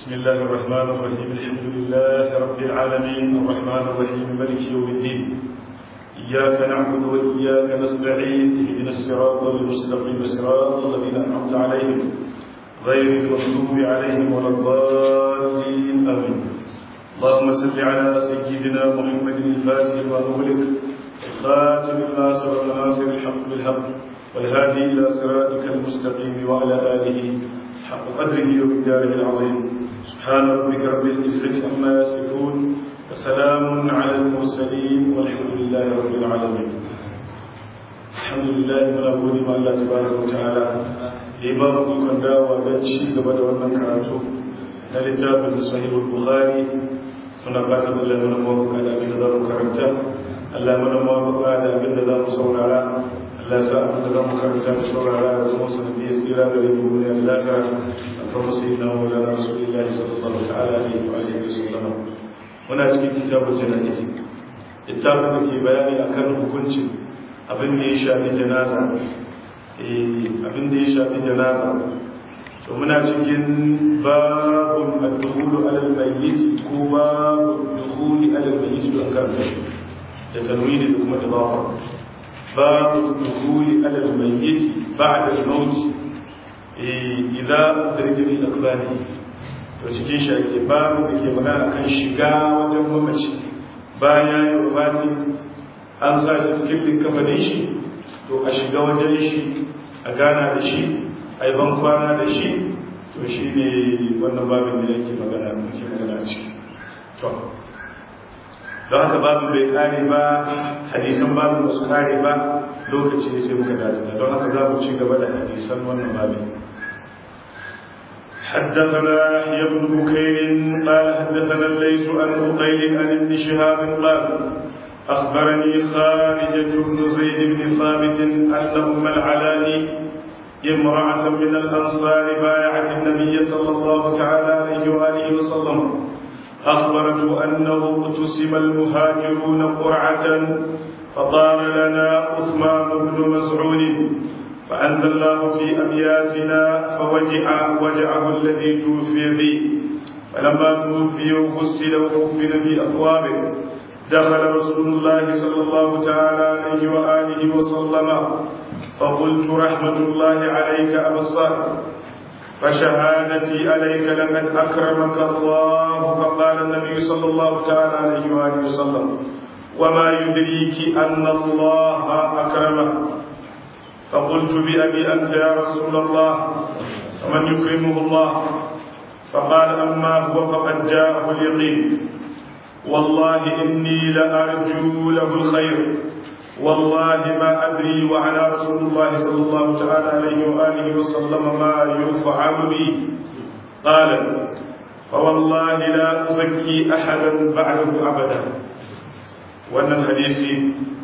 بسم الله الرحمن الرحيم الحمد لله رب العالمين الرحمن الرحيم ملك يوم الدين إياك نعبد وإياك نستعين اهدنا الصراط المستقيم صراط الذين أنعمت عليهم غير المغضوب عليهم ولا الضالين آمين اللهم صل على سيدنا محمد الفاتح لما أغلق الخاتم لما سبق ناصر الحق بالحق والهادي إلى صراطك المستقيم وعلى آله حق قدره ومقداره العظيم سبحان ربك رب العزة عما يصفون وسلام على المرسلين والحمد لله رب العالمين الحمد لله من أقول ما الله تبارك وتعالى إمام كن داوى بنشي قبل wannan karatu na littafin sahih bukhari muna fatan Allah mana mawaka da abin da za mu karanta Allah mana mawaka da abin da za mu saurara Allah sa abin da za mu karanta da saurara da zama sanadiyar tsira da rai duniya da lafiya a kan sayyidina maulana rasulullahi sallallahu ta'ala alaihi wa alihi wasallam muna cikin kitabul janaiz littafin da ke bayani akan hukuncin abin da ya shafi janaza eh abin da ya shafi janaza to muna cikin babun ad-dukhulu ala al-mayyit ko babun dukhuli ala al-mayyit da kan da tanwini da kuma idafa باب الدخول على الميت بعد الموت إذا درج في أقباله cikin shi babu da ke magana kan shiga wajen mamaci bayan ya wafati an sa shi cikin linkafanin shi to a shiga wajen shi a gana da shi a yi kwana da shi to shi ne wannan babin da yake magana muke magana ciki to don haka babu bai kare ba hadisan babu ba su kare ba lokaci ne sai muka dada don haka za mu ci gaba da hadisan wannan babin حدثنا يحيى بن بكير قال حدثنا الليث عن عقيل عن ابن شهاب قال اخبرني خارجه بن زيد بن ثابت ان ام العلاء امراه من الانصار بايعت النبي صلى الله تعالى عليه واله وسلم أخبرته أنه اقتسم المهاجرون قرعة فطار لنا عثمان بن مسعود فأنزل الله في أبياتنا فوجع وجعه الذي توفي به فلما توفي وغسل وكفن في أثوابه دخل رسول الله صلى الله تعالى عليه وآله وسلم فقلت رحمة الله عليك أبا الصالح فشهادتي عليك لقد أكرمك الله فقال النبي صلى الله تعالى عليه وآله وسلم وما يدريك أن الله أكرمه فقلت بأبي أنت يا رسول الله ومن يكرمه الله فقال أما هو فقد جاءه اليقين والله إني لأرجو له الخير والله ما أدري وعلى رسول الله صلى الله تعالى عليه وآله وسلم ما يفعل بي قال فوالله لا أزكي أحدا بعده أبدا وأن الحديث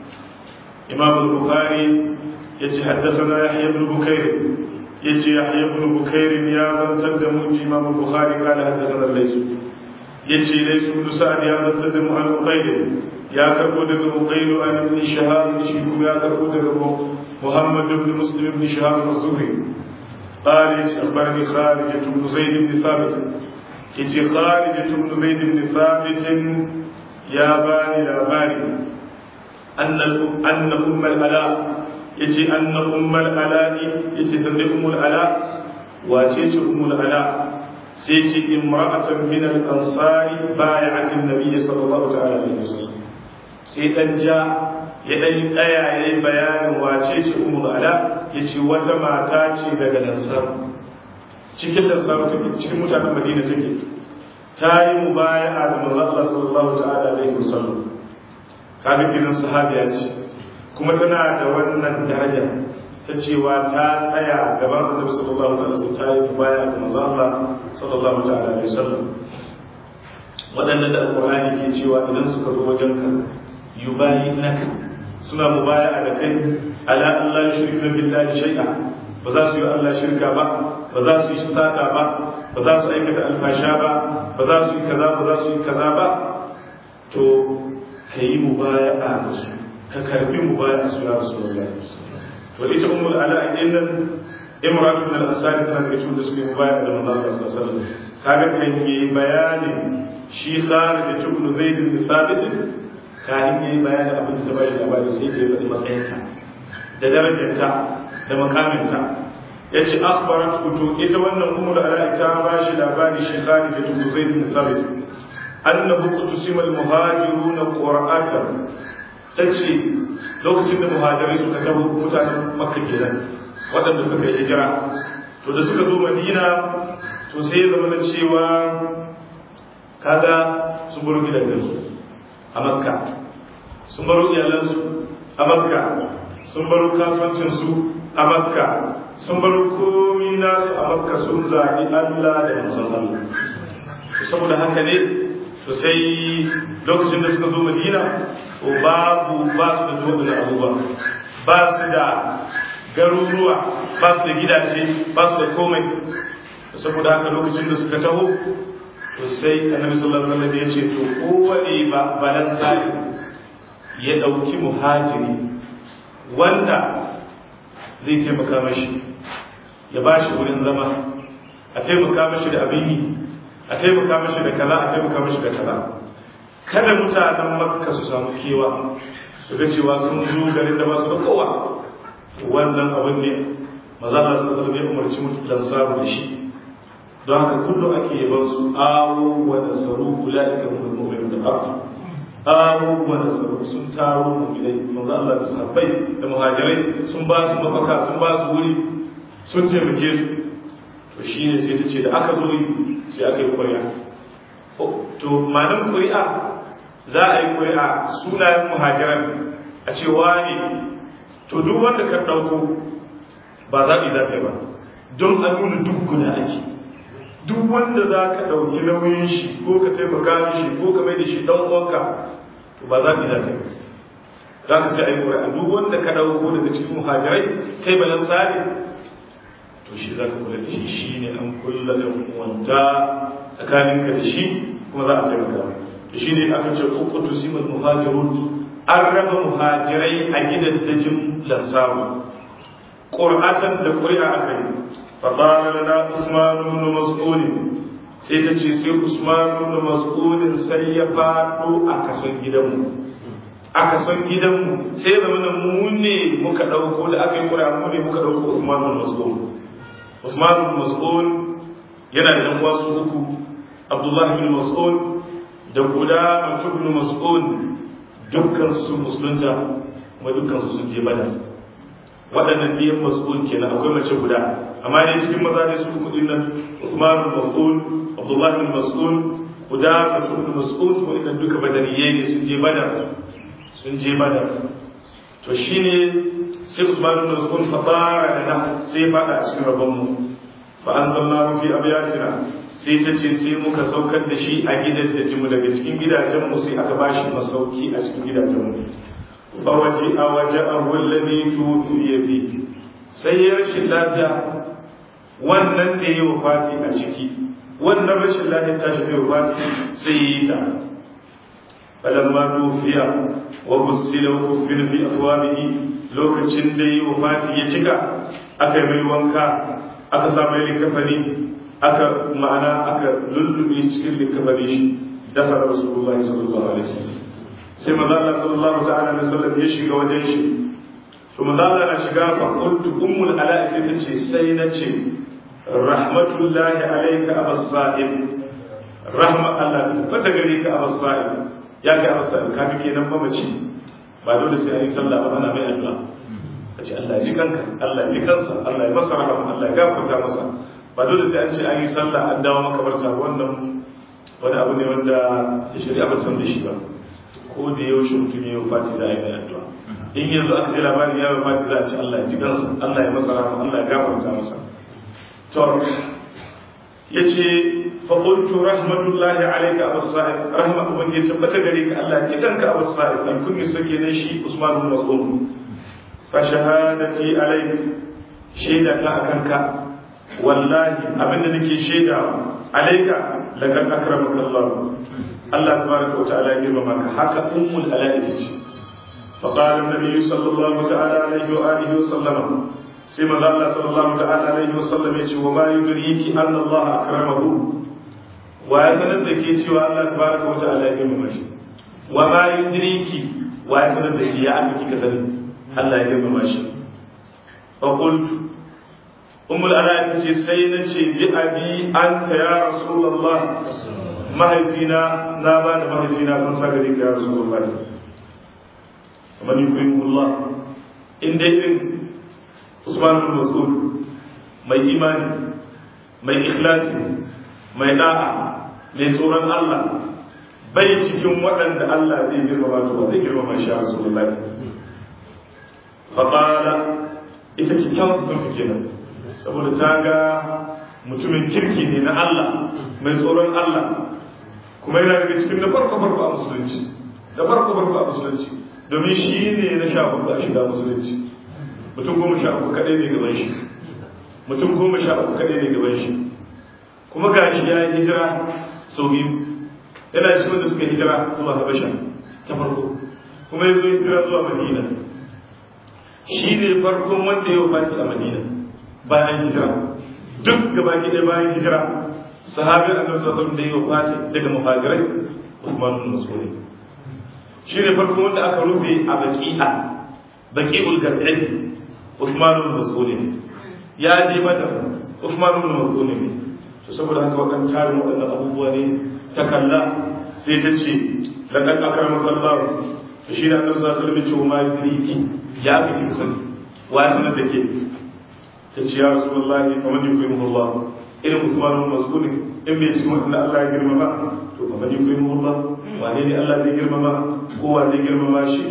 إمام البخاري يتحدثنا يحيى بن بكير يجي يحيى بن بكير يا من تقدم إمام البخاري قال حدثنا الليث يجي ليس بن سعد يا من تقدم عن عقيل ya karbo daga Uqayl an ibn Shahab shi kuma ya karbo daga Muhammad ibn Muslim ibn Shahab az-Zuhri قال أخبرني خارجة بن زيد بن ثابت يجي خارجة بن زيد بن ثابت يا باني لا باني أن أن أم الألاء يجي أن أم الألاء يجي سمي أم الألاء وتيجي أم الألاء سيجي امرأة من الأنصار بايعة النبي صلى الله عليه وسلم sai dan ja ya dan tsaya ya yi bayanin wace ce umar ala ya ce wata mata ce daga lansar cikin lansar cikin mutanen madina take ta yi mubaya'a da manzo Allah sallallahu ta'ala alaihi wasallam kaga kiran sahabiya ce kuma tana da wannan daraja ta cewa ta tsaya gaban annabi sallallahu alaihi wasallam ta yi mubaya'a da manzo Allah sallallahu ta'ala alaihi wasallam waɗannan da alƙur'ani ke cewa idan suka zo wajen ka yubayyinaka suna mubaya'a da kai ala Allah ya shirka billahi shay'a ba za su yi Allah shirka ba ba za su yi sata ba ba za su aikata alfasha ba ba za su yi kaza ba za su yi kaza ba to ka yi mubaya'a da su ka karbi mubaya'a su ya rasulullahi to ita ummul ala din nan imran ibn al-asari tana da cikin da suke mubaya'a da manzo Allah sallallahu alaihi wasallam kaga kan yi bayanin shi kharij ibn zaid bin thabit kafin yayi bayanin abin da ta bashi labari sai da ya faɗi matsayinta da darajarta da makaminta ya ce akhbarat kutu ita wannan umar ala ta ba shi labari shi kharij ibn zaid bin thabit annahu qudusima al muhajirun qur'atan tace lokacin da muhajirai suka tabo mutanen makka kenan waɗanda suka yi hijira to da suka zo madina to sai ya zama na cewa kaga sun baro gidajensu a makka sun baro iyalansu a makka sun baro kasuwancinsu a makka sun baro komi nasu a makka sun zaɓi allah da manzon allah saboda haka ne to sai lokacin da suka zo madina to babu ba su da zuwa da abubuwa ba su da garuruwa ba su da gidaje ba su da komai saboda haka lokacin da suka taho to sai annabi sallallahu alaihi wasallam ya ce to kowane ba balan sai ya dauki muhajiri wanda zai taimaka mashi ya ba shi wurin zama a taimaka mashi da abin yi a taimaka mashi da kaza a taimaka mashi da kaza kada mutanen makka su samu kewa su ga cewa sun zo garin da ba su da kowa wannan abin ne maza na sun sarbe umarci mutu dan samu da shi don haka kullum ake yaban su awo wa nasaru ulaika hum mu'minun da haqqan awo wa nasaru sun taro mu'minai manzo Allah da sahabbai da muhajirai sun ba su mafaka sun ba su wuri sun taimake su to shine sai ta ce da aka zo sai aka yi ƙuri'a to malam ƙuri'a za a yi ƙuri'a sunayen muhajiran a ce wane to duk wanda ka ɗauko ba zaɓi za ka yi ba don a nuna duk guda ake duk wanda za ka ɗauki nauyin shi ko ka taimaka shi ko ka mai da shi ɗan uwanka to ba zaɓi za ka yi za ka sai a yi ƙuri'a duk wanda ka ɗauko daga cikin muhajirai kai bayan sare to shi za ka kula da shi shi ne an kulla da wanta tsakaninka da shi kuma za a taimaka da shi ne aka ce ukutu simul muhajirun an raba muhajirai a gidan dajin lansaru ƙur'atan da ƙuri'a aka yi faɗaɗa lana usmanu ibn mas'ud sai ta ce sai usmanu ibn mas'ud sai ya faɗo a kason gidanmu a kason gidanmu sai zama da mu ne muka ɗauko da aka yi ƙuri'a mu ne muka ɗauko usmanu ibn mas'ud usmanu ibn mas'ud yana da ɗan wasu uku abdullahi ibn mas'ud da guda mutum ibn mas'ud dukkan su musulunta kuma dukkan su sun je badar waɗannan biyan mas'ud kenan akwai mace guda amma ne cikin maza ne su kuɗin nan Uthman bin Mas'ud Abdullah bin Mas'ud guda mutum bin Mas'ud ko idan duka badariye ne sun je badar sun je badar to shine sai Usman bin Mas'ud fatara da nan sai fada a cikin rabon mu fa anzalnahu fi abyatina sai ta ce sai muka saukar da shi a gidan da jimu daga cikin gidajenmu sai aka ba shi masauki a cikin gidajenmu fawaje a waje a wallabe tufiye fi sai ya rashin lafiya wannan da ya wafati a ciki wannan rashin lafiya ta shi wafati sai ya yi ta falamma tufiya wa busila wa kufina fi aswabihi lokacin da ya wafati ya cika aka yi mai wanka aka sa mai likafani aka ma'ana aka lullube cikin likafani shi dafa rasulullahi sallallahu alaihi wasallam sai manzo Allah sallallahu ta'ala alaihi wasallam ya shiga wajen shi to manzo Allah na shiga fa qultu ummul ala'i sai ta ce sai na ce rahmatullahi alayka abas sa'id rahma Allah ta fata gare ka abas sa'id ya kai abas sa'id ka kake nan mamaci ba dole sai an yi sallah ba ana mai addu'a kace Allah ji kanka Allah ji kansa Allah ya masa rahama Allah ya gafarta masa ba dole sai an ce an yi sallah an dawo makabarta wannan wani abu ne wanda ta shari'a ba san da shi ba ko da yaushe mutum ya yi fati za a yi mai addu'a in yanzu aka ji labarin ya yi fati za a ce Allah ya ji kansa Allah ya masa rahama Allah ya gafarta masa to ya ce faƙultu rahmatullahi alaika abu sa'id rahma uban ya tabbata gare ka Allah ji kanka abu sa'id an kun yi sauke na shi Usman bin Mas'ud fa shahadati alaik shaida ta akan ka wallahi abinda nake shaida alaika laqad akramaka Allah Allah tabaraka wa ta'ala ya girmama ka haka ummul alaika ce fa qala an-nabi sallallahu ta'ala alaihi wa alihi wa sallama sai manzo Allah sallallahu ta'ala alaihi wa sallam ya ce wa ma yudriki anna Allah akramahu wa ya sanar da ke cewa Allah tabaraka wa ta'ala ya girmama shi wa ma yudriki wa ya sanar da ke ya aka kika sani Allah ya girmama shi fa qultu ummul ala ta ce sai na ce bi abi anta ya rasulullah mahaifina na ba da mahaifina kan sa gari ka ya rasulullah kamar yukrimullah in dai irin Usman bin Mas'ud mai imani mai ikhlasi mai da'a mai tsoron Allah bai cikin waɗanda Allah zai girmama to ba zai girmama shi a Rasulullahi faqala ita kikkiawar sunta kenan saboda ta ga mutumin kirki ne na Allah mai tsoron Allah kuma yana daga cikin da farko farko a musulunci da farko farko a musulunci domin shi ne na sha hudu a shiga musulunci mutum goma sha uku kaɗai ne gaban shi mutum goma sha uku kaɗai ne gaban shi kuma ga shi ya yi hijira sau biyu yana cikin wanda suka hijira zuwa habasha ta farko kuma ya zo hijira zuwa madina shi ne farkon wanda ya wafati a madina bayan hijira duk gaba ɗaya bayan hijira sahabin annabi sallallahu alaihi da ya wafati daga muhajirai usman bin mas'ud shi ne farkon wanda aka rufe a baqi'a baqi'ul gar'ati usman bin mas'ud ya je mata usman bin mas'ud ne to saboda haka waɗannan tarin waɗannan abubuwa ne ta kalla sai ta ce laqad akramaka Allah to shi ne annabi sallallahu alaihi wasallam ya ce ma yudriki ya fi kin sani wa ya sanar da ke ta ce ya rasulullahi fa man yukrimu Allah irin Usman bin Mas'ud in bai cikin wanda Allah ya girmama to fa man yukrimu Allah wane ne Allah zai girmama ko wa zai girmama shi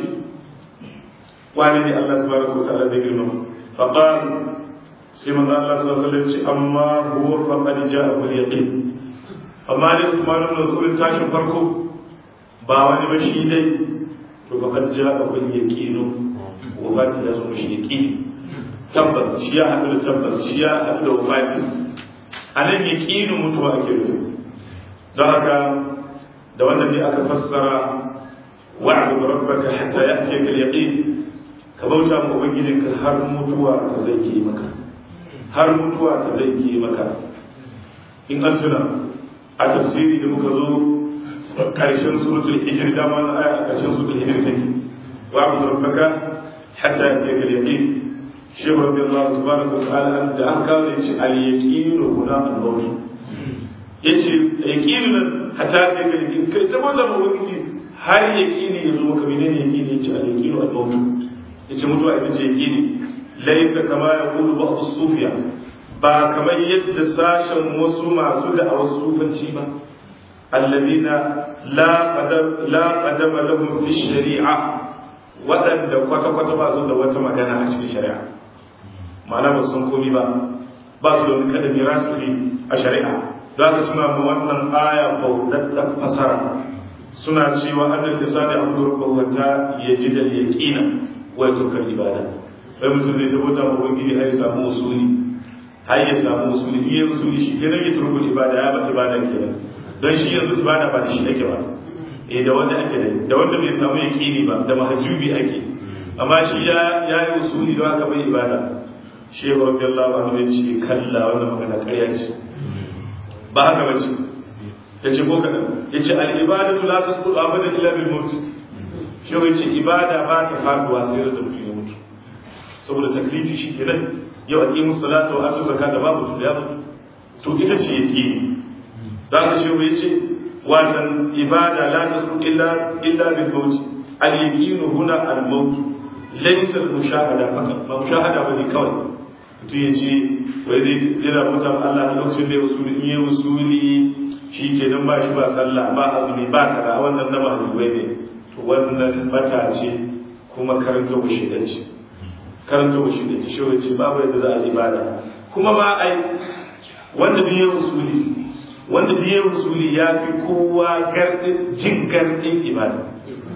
wane ne Allah subhanahu wa ta'ala zai girmama fa qala sai manzo Allah sallallahu alaihi wasallam ce amma huwa faqad ja'a bil yaqin amma da Usman bin Mas'ud tashin farko ba wani ba shi dai to faqad ja'a bil yaqin wafati ya zo mishi yaqini tabbas shi ya haɗu da tabbas shi ya haɗu da wafati a nan yaqinu mutuwa ake rufe don haka da wannan ne aka fassara wa'budu rabbaka hatta ya'tiyaka al-yaqin ka bauta ma ubangijinka har mutuwa ta zai ke maka har mutuwa ta zai ke maka in an tuna a tafsiri da muka zo ƙarshen suratul hijr da ma aya a ƙarshen suratul hijr take wa'budu rabbaka hatta ya'tiyaka al-yaqin shehu radiyallahu tabaraka wa ta'ala an da aka kawo yace al-yaqinu huna al-maut yace yaqinu nan hatta ya'tiyaka al-yaqin kai ta wannan ubangiji har yaqini yazo maka menene yaqini yace al-yaqinu al-maut yace mutuwa ita ce yaqini laisa kama ya kulu ba sufiya ba kamar yadda sashen wasu masu da a wasu sufanci ba alladina la qadama lahum fi shari'a waɗanda kwata-kwata ba su da wata magana a cikin shari'a ma'ana ba sun komi ba ba su da wani kadami rasiri a shari'a za ka suna ma wannan aya bautattar fasara suna cewa adal lisani abu rubbawata ya ji da yaƙina wai tukar ibada sai mutum zai tabbata ma ubangiji har ya samu usuli har ya samu usuli in ya usuli shi kenan ya turkul ibada ya ba ibada kenan don shi yanzu ibada ba da shi ake ba eh da wanda ake da da wanda bai samu yaqini ba da mahjubi ake amma shi ya ya yi usuli don haka bai ibada shehu radiyallahu anhu ya ce kalla wannan magana ƙarya ce ba haka ba ce ya ce ko kaɗan ya ce al'ibadatu la tasqutu abadan illa bil maut shehu ya ce ibada ba ta faduwa sai da mutum ya mutu saboda taklifi shi kenan yau aqimu salata wa atu zakata babu tun ya mutu to ita ce yake da ka shi yace wannan ibada la tasu illa illa bil maut al yaqin huna al maut laysa al mushahada fakat ba mushahada bane kawai mutum ya ce wai zai yana mutan Allah a lokacin da ya usuli in ya usuli shi kenan ba shi ba sallah ba azumi ba kaza wannan na mahdubai ne to wannan bata ce kuma karanta mushidanci karanta wa shi da ta shi ce babu yadda za a ibada kuma ma ai wanda biye usuli wanda biye usuli ya fi kowa gardin jin gardin ibada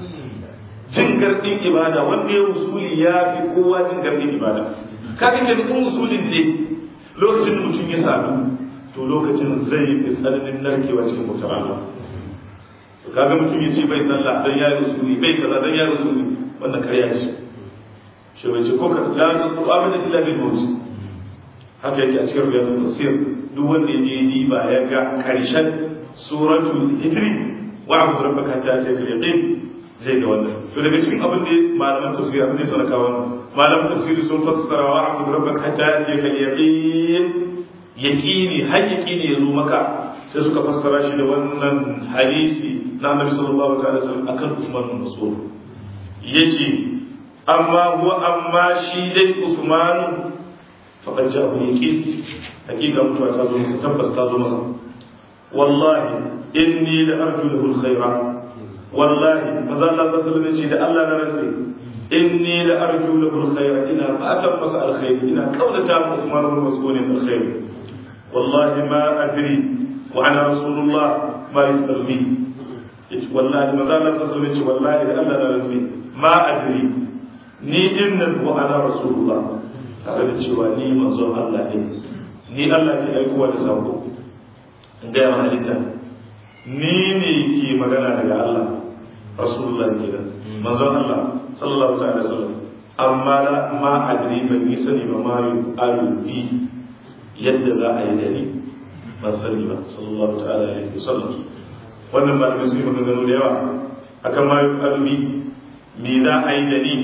jin gardin ibada wanda ya usuli ya fi kowa jin gardin ibada kafin da dukkan usulin ne lokacin da mutum ya sami to lokacin zai fi tsananin narkewa cikin mutum Allah kaga mutum ya ce bai sallah dan ya yi usuli bai kaza dan ya yi usuli wannan karya ce shi bai ce ko ka la tasbu abada illa bil maut haka yake a cikin riyadul tafsir duk wanda yaje yi ba ya ga karshen suratul hijri wa abu rabbaka ta ce bil yaqin zai ga wannan to daga cikin abin da malaman tafsiri abin da suka kawo malaman tafsiri sun fassara wa abu rabbaka ta ce bil yaqin yaqini har yaqini ya zo maka sai suka fassara shi da wannan hadisi na annabi sallallahu alaihi wasallam akan Usman bin Mas'ud yace amma huwa amma shi dai Usman faqad ja'ahu yaqin hakika mutuwa ta zo masa tabbas ta zo masa wallahi inni la arju lahu alkhaira wallahi maza Allah sallallahu alaihi wasallam da Allah na rantsi inni la arju lahu alkhaira ina fatan masa alkhair ina kaunata ma Usman bin Mas'ud alkhair wallahi ma adri wa ana rasulullah ma yusal bi wallahi maza Allah sallallahu alaihi wasallam wallahi da Allah na rantsi ma adri ni din nan wa ana rasulullah tare da cewa ni manzon Allah ne ni Allah ke aikowa da sako in gaya ma halitta ni ne ke magana daga Allah rasulullah ke da manzon Allah sallallahu ta'ala sallam amma la ma adri ban yi sani ba ma yu ayu bi yadda za a yi da ni ban sani ba sallallahu ta'ala alaihi wasallam wannan ba da su yi maganganu da yawa akan ma yu ayu bi me za a yi da ni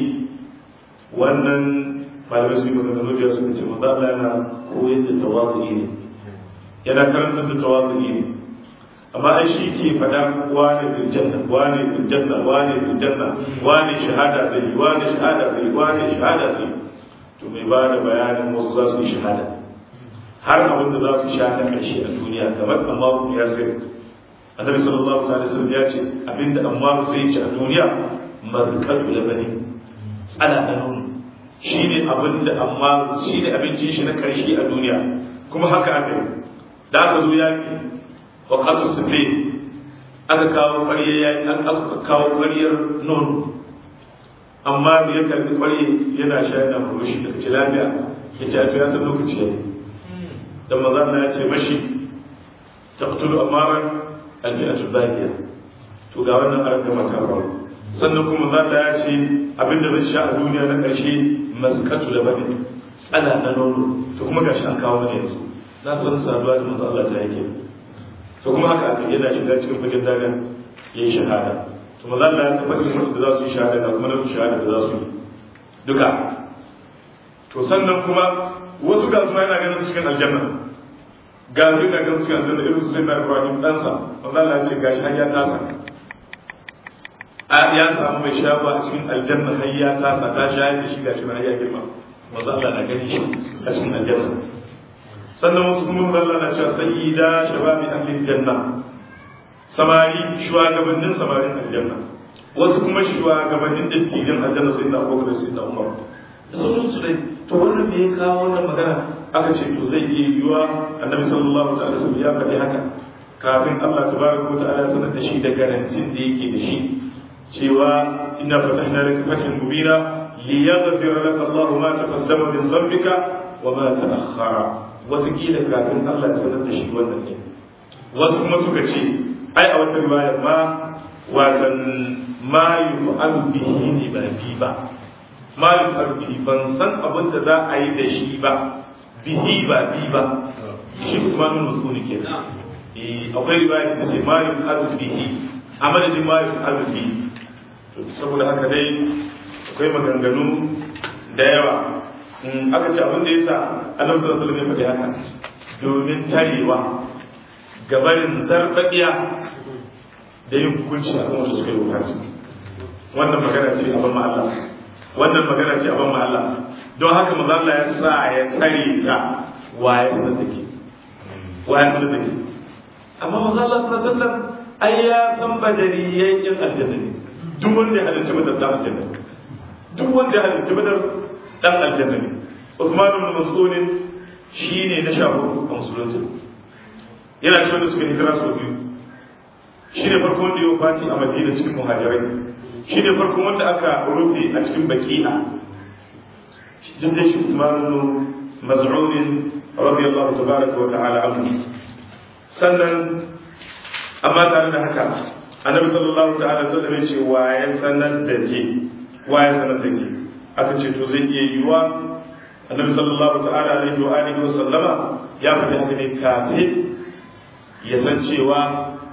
wannan malamai su yi maganganu da suka ce manzo Allah yana koyar da tawazu'i ne yana karantar da tawazu'i ne amma ai shi ke faɗa wane bil janna wane bil janna wane bil janna wane shahada zai wane shahada zai wane shahada zai to mai ba da bayanin wasu za su yi shahada har abin da za su sha na ƙarshe a duniya kamar amma ya sai annabi sallallahu alaihi wasallam ya ce abinda amma zai ci a duniya markatu labani tsala da nono shi ne abin da amma shi ne abincin shi na karshe a duniya kuma haka aka yi da aka zo yaƙi wa kasu sufe aka kawo ƙwarya yaƙi an aka kawo ƙwaryar nono amma da ya karɓi ƙwarya yana sha yana furushi daga ci lafiya ya ce a san lokaci ya yi da maza na ya ce mashi taqtulu amaran alfi'atul baqiya to ga wannan arka mata sannan kuma za ta ya ce abinda zai sha a duniya na ƙarshe mazkatu da bane tsala na nono to kuma gashi an kawo mana yanzu na san saduwa da manzo Allah ta yake to kuma haka aka yana shiga cikin fagen daga yayi shahada to manzo Allah ya tabbata wanda za su yi shahada da kuma na shahada da za su yi duka to sannan kuma wasu ga su yana ganin su cikin aljanna ga su yana ganin su cikin aljanna irin su sai na Ibrahim ɗansa manzo Allah ya ce gashi har ya tasa ya samu mai shafa a cikin aljanna har ya tasa ta shayar da shi gashi na ya girma manzo Allah na gani shi a cikin aljanna sannan wasu kuma manzo Allah na cewa sayyida shababi ahli janna samari shugabannin samarin aljanna wasu kuma shugabannin dattijan aljanna sai da Abubakar sai da Umar da sauran su dai to wannan me ya kawo wannan magana aka ce to zai iya yiwa annabi sallallahu alaihi wasallam ya faɗi haka kafin Allah tabaraka wa ta'ala sanar da shi da garantin da yake da shi cewa inna fatahna laka fathan mubina liyaghfir laka Allahu ma taqaddama min dhanbika wa ma ta'akhkhara wasu kila kafin Allah ya sanar da shi wannan ne wasu kuma suka ce ai a wata riwaya ma watan ma yuf'alu bihi ne ba fi ba ma yuf'alu bihi ban san abin da za a yi da shi ba bihi ba bi ba shi Usman bin Mas'ud kenan eh akwai riwaya ta ce ma yuf'alu bihi a madadin ma yuf'alu bihi saboda haka dai akwai maganganu da yawa aka ce abin da ya sa annabi sallallahu alaihi wasallam ya faɗi haka domin tarewa gabarin zarbaɗiya da yin hukunci a kan wasu suka yi hukunci wannan magana ce abin ma Allah wannan magana ce abin ma Allah don haka maza Allah ya sa ya tsare ta waye sanar da ke waye sanar da ke amma maza Allah sallallahu alaihi wasallam ai ya san badariyyan yan aljanna ne duk wanda ya halarci badar dan aljanna duk wanda ya halarci badar dan aljanna ne Usman ibn Mas'ud shine na shafu a musulunci yana cikin da suka hijira sau biyu shine farko wanda ya fati a Madina cikin muhajirai shine farko wanda aka rufe a cikin baki'a duk da shi Usman ibn Mas'ud radiyallahu tabaraka wa ta'ala anhu sannan amma tare da haka annabi sallallahu ta'ala sallam ya ce wa ya sanar da ke wa ya sanar da ke aka ce to zai iya yiwa annabi sallallahu ta'ala alaihi wa alihi wa sallama ya faɗi haka ne kafin ya san cewa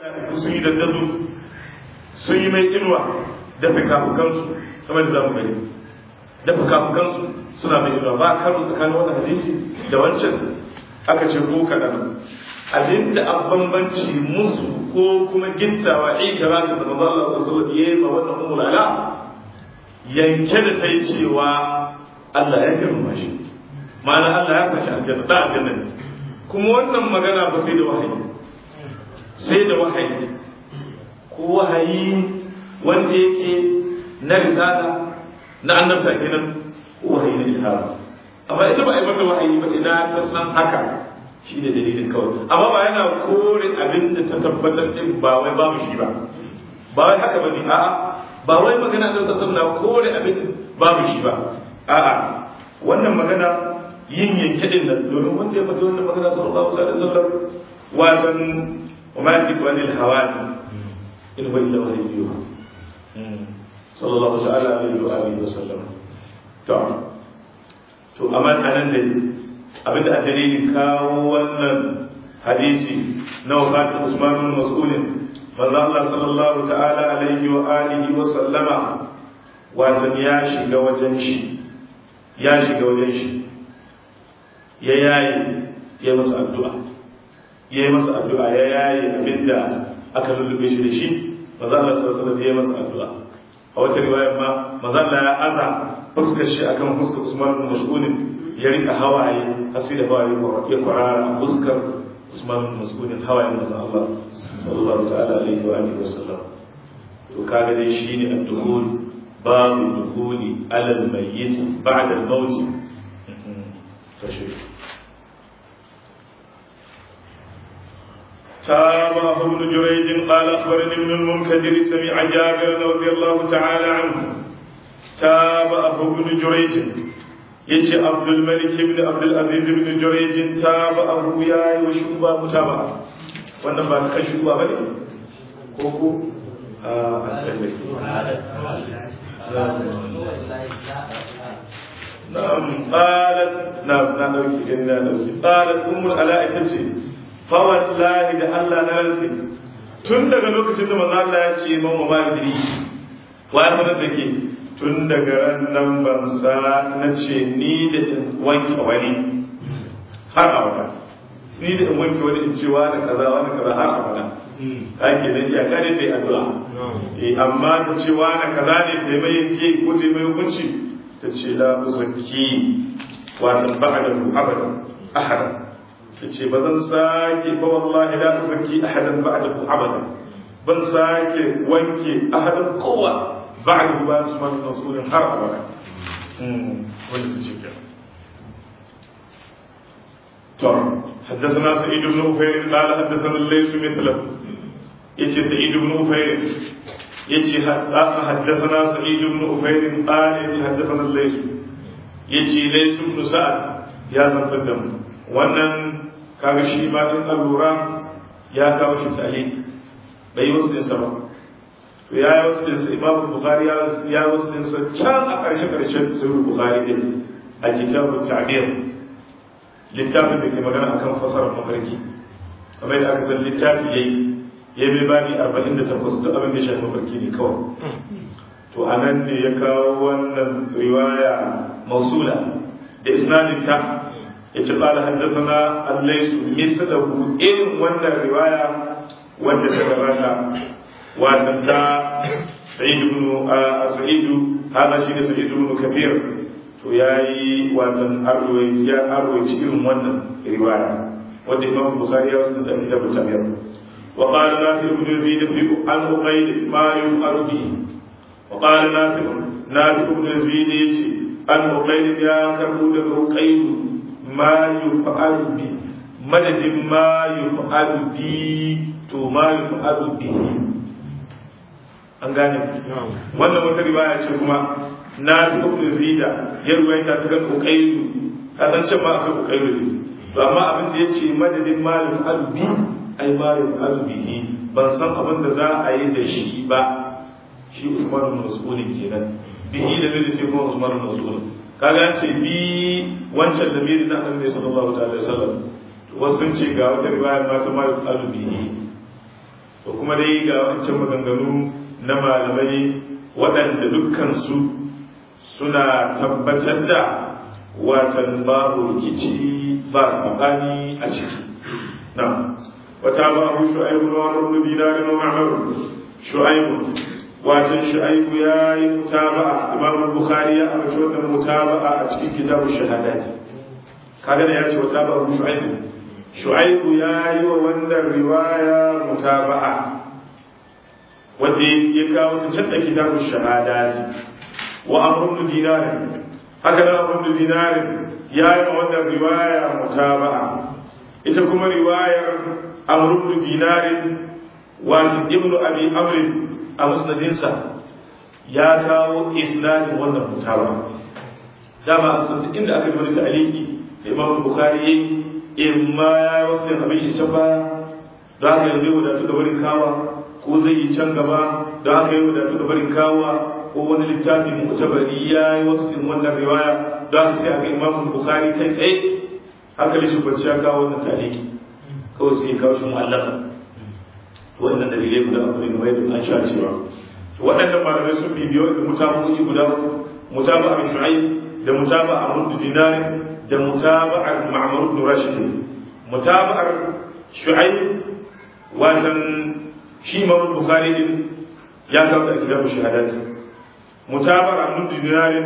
mala'iku sun yi dandazo sun yi mai inuwa da fikafukansu kamar da zamu gani da fikafukansu suna mai inuwa ba karo tsakanin wannan hadisi da wancan aka ce ko kaɗan abinda an bambanci musu ko kuma gittawa ikira da manzo Allah sallallahu alaihi wasallam wannan ummul ala yanke da ta yi cewa Allah ya girma shi ma'ana Allah ya sashi aljanna da aljanna ne kuma wannan magana ba sai da wahayi sai da wahayi ko wahayi wanda yake na risala na annabta kenan ko wahayi na ilhama amma ita ba a yi mata wahayi ba ina ta san haka shi ne dalilin kawai amma ba yana kore abin da ta tabbatar din ba wai babu shi ba ba wai haka bane a'a ba wai magana da sassan na kore abin babu shi ba a'a wannan magana yin yanke din nan domin wanda ya faɗi wannan magana sallallahu alaihi wasallam watan وما يدرك عن الهوان إن هو إلا وحي يوحى صلى الله تعالى عليه وآله وسلم تعالى to amma anan ne abinda a dalilin kawo wannan hadisi na wafatin Usman bin Mas'ud manzo Allah sallallahu ta'ala alaihi wa alihi wa sallama wato ya shiga wajen shi ya shiga wajen shi ya yayi ya masa addu'a ya yi masa addu'a ya yayi abinda aka lullube shi da shi manzo Allah sallallahu alaihi wa ya masa addu'a a wata riwayar ma manzo Allah ya aza fuskar shi akan fuskar Usman bin Mas'ud ya rika hawaye har sai da hawaye ya kwarara fuskar Usman bin Mas'ud hawaye manzo Allah sallallahu ta'ala alaihi wa alihi wasallam to kaga dai shine ad-dukhul babu dukhuli ala al-mayyit ba'da al-maut تابعه ابن جريج قال اخبرني ابن المنكدر سمع جابر رضي الله تعالى عنه تابعه ابن جريج يجي عبد الملك بن عبد العزيز بن جريج تابعه يا وشوبا متابعة wannan ba ta kan shuba ba ne ko ko na'am qalat na'am na dauki inna dauki qalat ummul ala'i tace fa wallahi da Allah na rantsi tun daga lokacin da manzo Allah ya ce man wa ma'idri wa sanar da ke tun daga ran nan ban sa na ce ni da in wanke wani har abada ni da in wanke wani in ce wani kaza wani kaza har abada ake nan ya kare ta yi addu'a eh amma ta ce wani kaza ne ta mai yanke ko ta mai hukunci ta ce la uzakki watan ba'da abada ahada ta ce ba zan sake fa wallahi la uzakki ahadan ba'da abada ban sake wanke ahadan kowa بعد ما اسمه مسؤول حرب ولا ولا تشكر طبعا حدثنا سعيد بن أفير قال حدثنا الليث مثله يجي سعيد بن أفير يجي حدثنا سعيد بن أفير قال يجي حدثنا الليث يجي ليث بن سعد يا زمتدم wannan kaga shi ma din allura ya kawo shi sa'id bai wasu din ba to ya yi wasu dinsa imam bukhari ya yi wasu dinsa can a ƙarshe ƙarshen sahih bukhari din a kitabun ta'bir littafin da ke magana akan fasarar mafarki kamar yadda aka san littafi yayi ya bai bani arba'in da takwas duk abin da shafi mafarki ne kawai to a nan ne ya kawo wannan riwaya mausula da isnadin ta ya ce ƙala haddasa allaisu mithlahu irin wannan riwaya wanda ta gabata وأن سعيد بن سعيد هذا شيء سعيد بن كثير وياي وأن أروي يا أروي شيء من رواية ودي الإمام البخاري وسند كتاب التمير وقال نافع بن يزيد في عن أقيل ما يفعل به وقال نافع نافع بن يزيد عن أقيل يا كرود أقيل ما يفعل به مدد ما يفعل به to ma yuf'alu bihi an gane wannan wata riwaya ce kuma na fi ibn zida ya ruwaita ta kan uqaylu ka san cewa akwai uqaylu ne to amma abin da yace madadin ma yuf'alu bi ai ma yuf'alu bihi ban san abin da za a yi da shi ba shi Usman bin Mas'ud kenan bihi da bai sai kuma Usman bin Mas'ud kaga yace bi wancan da bai na Annabi sallallahu alaihi wasallam wasu sun ce ga wata riwaya ma ta ma yuf'alu bihi to kuma dai ga wancan maganganu na malamai waɗanda dukkansu suna tabbatar da watan babu rikici ba saɓani a ciki na wata ba abu shu'aibu na wani rubu dinarin wa ma'amaru shu'aibu watan shu'aibu ya yi mutaba'a imam bukhari ya amince wannan mutaba'a a cikin kitabu shahadat kaga da ya ce wata ba abu shu'aibu shu'aibu ya yi wa wannan riwaya mutaba'a wanda ya kawo ta can da kitabu shahadat wa amrun dinarin haka da amrun dinarin ya yi wa wannan riwaya mutaba'a ita kuma riwayar amrun dinarin wa ibnu abi amrin a musnadinsa ya kawo isnadin wannan mutaba'a dama sun inda aka yi wani ta'aliki da imam bukhari yayi in ma ya yi wasu abin shi can baya don haka yanzu wadatu da barin kawa ko zai yi can gaba don haka yi wadatu da barin kawa ko wani littafin mutabari ya yi wasu din wannan riwaya don haka sai aka imam bukhari kai tsaye hankali shi kwanciya kawo wannan taliki kawai sai kawo shi mu'allaka wannan dalilai guda uku ne mai an sha cewa waɗannan malamai sun bibiyo da mutaba'i guda mutaba a shu'aib da mutaba a mundu dinari da mutaba'ar ma'mar ibn rashid mutaba'ar shu'aib watan shi imam bukhari din ya kawo da kitabu shahadat mutaba'ar mundu dinari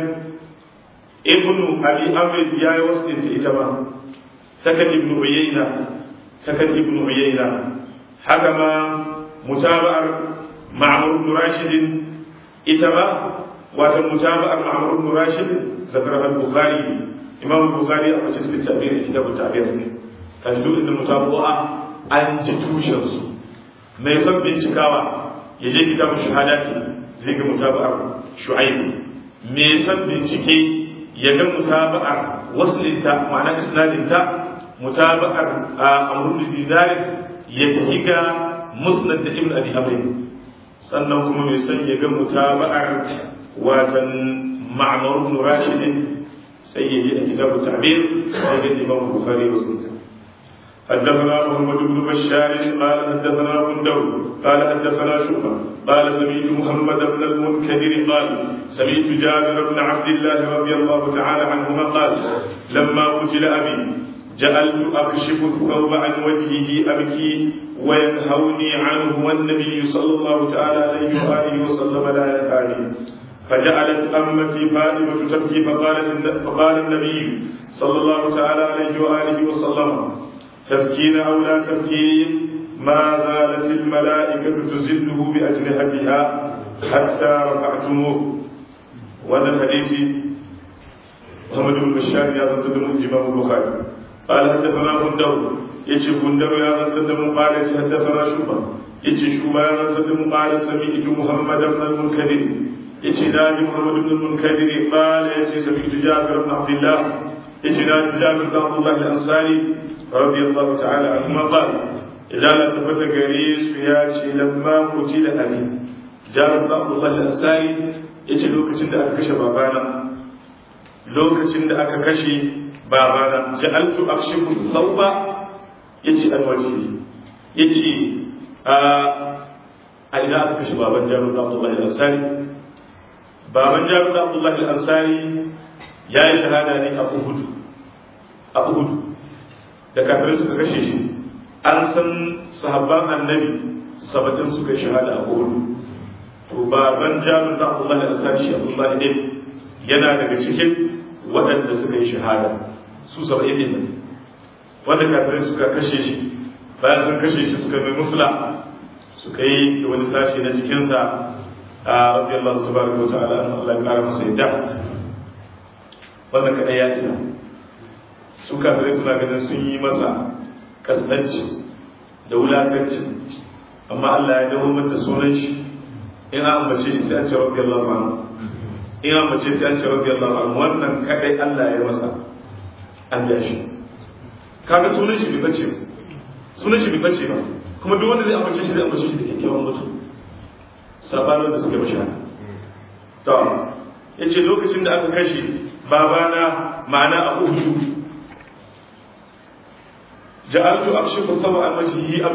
ibn abi amr ya yi wasu ita ba takan ibn uyayna takan ibn uyayna haka ma mutaba'ar ma'mar ibn rashid ita ba wata mutaba'ar ma'mar ibn rashid zakar al-bukhari imam al-bukhari a cikin littafin kitab at-ta'bir ne kan duk inda mutaba'a an ji tushen su mai son bincikawa ya je kitab shahadati zai ga mutaba'ar shu'aib mai son bincike ya ga mutaba'ar waslinta ma'ana isnadinta mutaba'ar amrul dinarin ya tafi ga musnad da ibn abi amr sannan kuma mai son ya ga mutaba'ar watan ma'mar ibn rashid sai ya ji a kitabu ta'bir sai ga imam bukhari wa sunna حدثنا محمد بن بشار قال حدثنا بندر قال حدثنا شعبة قال سمعت محمد بن المنكدر قال سمعت جابر بن عبد الله رضي الله تعالى عنهما قال لما قتل أبي جعلت أكشف الثوب عن وجهه أبكي وينهوني عنه والنبي صلى الله تعالى عليه وآله وسلم لا ينهاني فجعلت أمتي فاطمة تبكي فقالت فقال النبي صلى الله تعالى عليه وآله وسلم تبكين أو لا تبكين ما زالت الملائكة تزله بأجنحتها حتى رفعتموه وهذا الحديث محمد بن بشار يا تقدم الإمام البخاري قال حدثنا بندر يجي بندر يا تقدم قال حدثنا شوبة يجي شوبة يا تقدم قال سمعت محمد بن المنكدر يجي نادي محمد بن المنكدر قال يجي سمعت جابر بن عبد الله يجي نادي جابر بن عبد الله الأنصاري رضي الله تعالى عنهما قال إذا لا تفت قريس ياتي لما قتل أبي جابر بن عبد الله الأنصاري يجي لوكتين da aka kashe babana lokacin da aka kashe babana ja'altu akshifu thawba yace alwaji yace a a ina aka kashe baban Jabir bin Abdullah al-Ansari baban Jabir bin Abdullah al-Ansari ya yi shahada ne a Uhud a Uhud da kafirai suka kashe shi an san sahabban annabi sabatin suka yi shahada a Uhud to baban Jabir bin Abdullah al-Ansari shi Abdullah ibn yana daga cikin waɗanda suka yi shahada su saba'in ne wanda kafirai suka kashe shi bayan sun kashe shi suka mai mufla suka yi wani sashi na jikinsa a rabbi Allah tabaraka wa ta'ala an Allah kara masa yadda wannan kadai ya isa su kafirai suna ganin sun yi masa kasdanci da wulakanci amma Allah ya dawo mata sunan shi in an ambace shi sai a ce rabbi Allah ma'ana in an mace sai an ce rabbi Allah an wannan kadai Allah ya masa an da shi kaga sunan shi bai bace sunan shi bai bace ba kuma duk wanda zai ambace shi zai ambace shi da kyakkyawan mutum sabanin da suka bashi haka to yace lokacin da aka kashe babana ma'ana a uhudu ja'altu akshifu sawa an wajhihi abki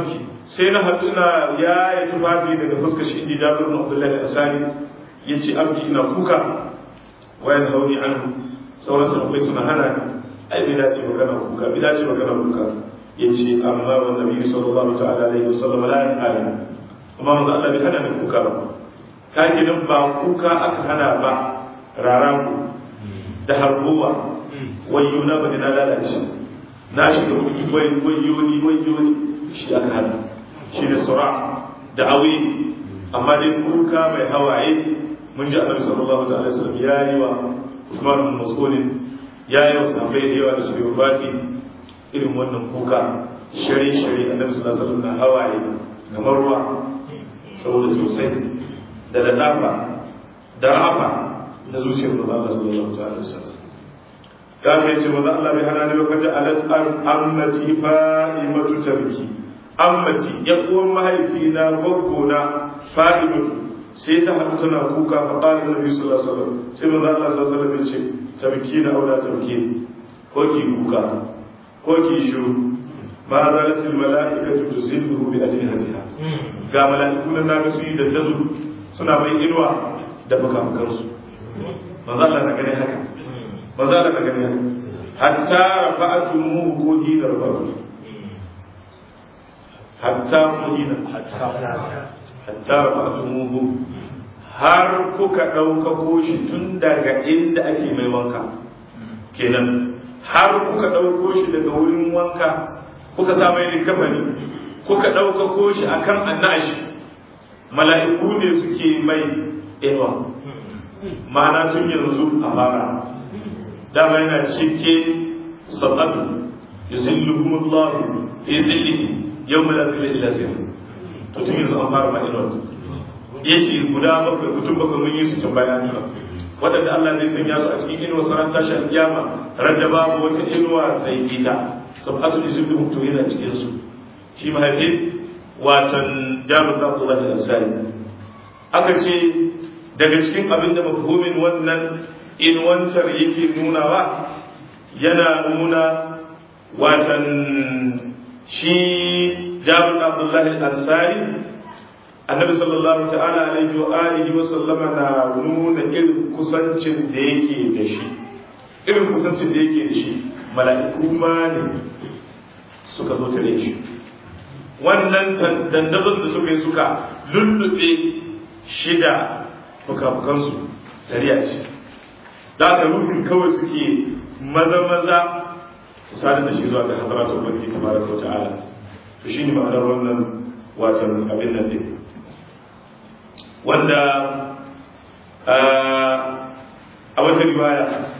sai na haɗu ina ya yi tufafi daga fuskar shi inji jabir bin abdullahi asani ya ce abki ina kuka wayan hauni anhu sauran sahabbai suna hana ni ai bai dace magana kuka bai dace magana kuka ya ce amma wa nabi sallallahu ta'ala alaihi wasallam la ya'lam amma manzo Allah bai hana ni kuka ba kage nan ba kuka aka hana ba raraku da harbuwa wayo na bane na lalace na shiga kuɗi wayo ni wayo ni shi aka hana shi ne sura da awi amma dai kuka mai hawaye mun ji annabi sallallahu ta'ala alaihi wasallam ya yi wa Usman bin Mas'ud ya yi wa sahabbai da yawa da su yi fati irin wannan kuka shari shari annabi sallallahu alaihi wasallam na hawaye kamar ruwa saboda sosai da ladafa da rafa na zuciyar manzo Allah sallallahu alaihi wasallam ka kai ce manzo Allah bai hana ni ba kaje alat ammati fa'imatu tabki ammati ya uwan mahaifi na goggo na fa'imatu sai ta haɗu tana kuka fa qala nabi sallallahu alaihi wasallam sai manzo Allah sallallahu alaihi wasallam ya ce tabki na aula tabki ko ki kuka ko ki shiru ma zalatil mala'ikatu tuzilluhu bi ajnihatiha ga mala'iku nan naga su yi dandazo suna mai inuwa da fukafukansu manzo Allah na gane haka manzo Allah na gane haka hatta rafa'atumu ko hina rafa'atu hatta hina hatta rafa'atumu har kuka ɗaukako shi tun daga inda ake mai wanka kenan har kuka ɗauko shi daga wurin wanka kuka sa mai likafani kuka ɗaukako shi akan annashi mala'iku ne suke mai inuwa ma'ana tun yanzu a fara dama yana cike sabatu yuzillukum Allah fi zillihi yawma la zilla illa zilluh to tun yanzu an fara ma inuwa yace guda bakwai mutum bakwai mun yi su can bayani waɗanda Allah zai sanya su a cikin inuwa sanar tashi alƙiyama radda babu wata inuwa sai ita sabatu yuzillukum to yana cikin su shi mahaifin watan jami'in Abdullahi Ansari aka ce daga cikin abin da mafhumin wannan inwantar yake nunawa yana nuna watan shi jabir abdullahi al-ansari annabi sallallahu ta'ala alaihi wa alihi wa sallama na nuna irin kusancin da yake da shi irin kusancin da yake da shi mala'iku ma ne suka zo tare shi wannan dandazon da suka yi suka lullube shida fuka-fukansu tariya ce da aka rufin kawai suke maza-maza sadar da shi zuwa ga hadaratu ubangiji tabaraka wa ta'ala to shine ma'anar wannan watan abin nan din wanda a wata riwaya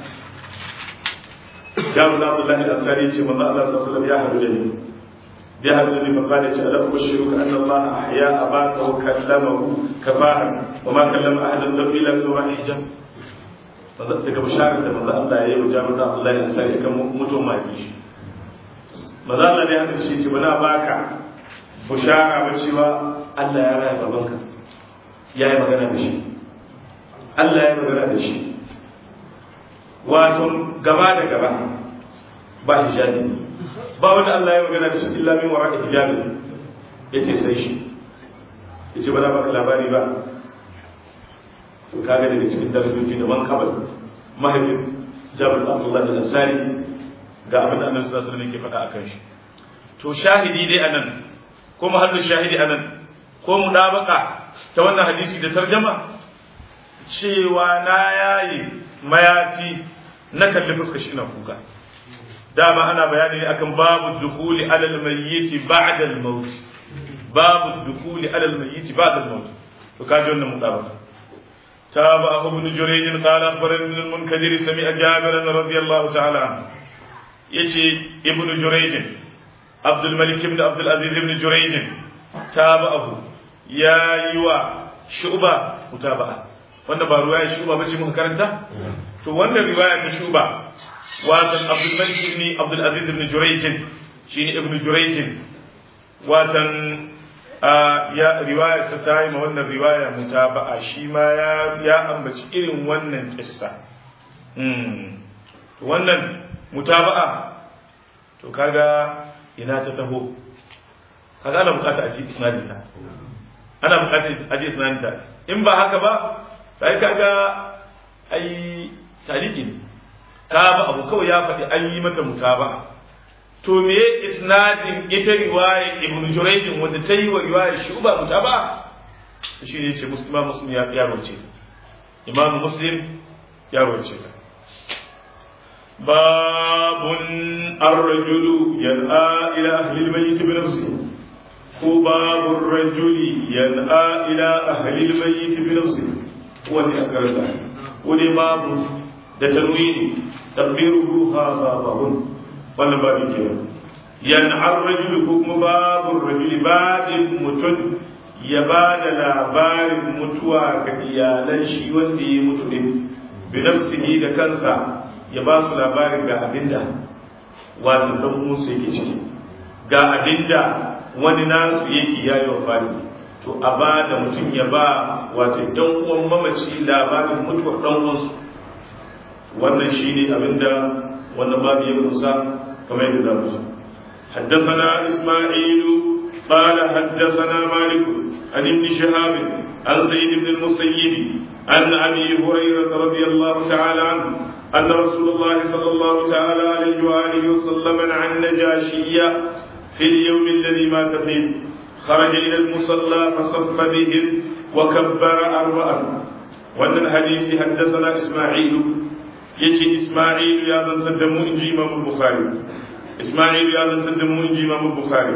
Jabir Abdullahi al-Asari ce manzo Allah sallallahu alaihi wasallam ya hadu da ni ya hadu da ni fa kana ce alam ushiruka anna Allah ahya abaka wa kallamahu kafahan wa ma kallama ahadan illa bi hijab daga bisharar da manzo Allah ya yi wa Jabir da Abdullah ya sai kan mutum maki manzo Allah ne haka shi ce bana baka bishara ba cewa Allah ya raya babanka ya yi magana da shi Allah ya yi magana da shi wato gaba da gaba ba hijabi ba wanda Allah ya magana da shi illa min wara'i hijabi yace sai shi yace ba za baka labari ba to kaga daga cikin darajoji da man kabal mahaifin jabir abdullah da ansari ga abin da annabi sallallahu alaihi wasallam yake faɗa akan shi to shahidi dai anan ko mahallu shahidi anan ko mudabaka ta wannan hadisi da tarjama cewa na yayi mayafi na kalli fuskar shi ina kuka dama ana bayani ne akan babu dukhuli alal mayyit ba'da al maut babu dukhuli alal mayyit ba'da al maut to kaji wannan mudabaka تابعه ابن جريج قال اخبرني ابن المنكدر سمع جابرا رضي الله تعالى عنه يجي ابن جريج عبد الملك بن عبد العزيز بن جريج تابعه يا يوا شعبة متابعة wanda ba ruwaya shuba bace muka karanta to wannan riwaya ta shuba watan Abdul Malik ibn Abdul Aziz ibn Jurayj shine ibn Jurayj watan ya riwaya ta ta yi ma wannan riwaya mutaba'a shi ma ya ya ambaci irin wannan kissa wannan mutaba'a to kaga ina ta taho kaga ana bukata a ji isnadin ta ana bukatar a ji isnadin ta in ba haka ba sai kaga ai taliki ne ta ba abu kawai ya faɗi an yi mata mutaba to me isnadin ita riwaya ibn jurayj wanda ta yi wa riwaya shuba mutaba shi ne ce muslima muslim ya ya roce ta imam muslim ya roce ta babun ar-rajulu yan'a ila ahli al-mayyit bi nafsihi ko babun rajuli yan'a ila ahli al-mayyit bi nafsihi wani akarta ko dai babu da tanwini tabbiruhu ha babun wannan babin kenan yan'ar rajulu ko kuma babun rajuli babin mutum ya ba da labarin mutuwa ga iyalan shi wanda ya mutu din bi nafsihi da kansa ya ba su labarin ga abinda wato dan musu yake ciki ga abinda wani nasu yake yayi wafati to a ba da mutum ya ba wato dan uwan mamaci labarin mutuwar dan uwansu wannan shine abinda wannan babu ya kusa kamar yadda da musu حدثنا إسماعيل قال حدثنا مالك عن ابن شهاب عن سيد بن المسيب عن أبي هريرة رضي الله تعالى عنه أن رسول الله صلى الله تعالى عليه وآله وسلم عن نجاشية في اليوم الذي مات فيه خرج إلى المصلى فصف بهم وكبر أربعا وأن الحديث حدثنا إسماعيل يجي إسماعيل يا من تدمو إنجي إمام البخاري إسماعيل يا من تدمو إنجي إمام البخاري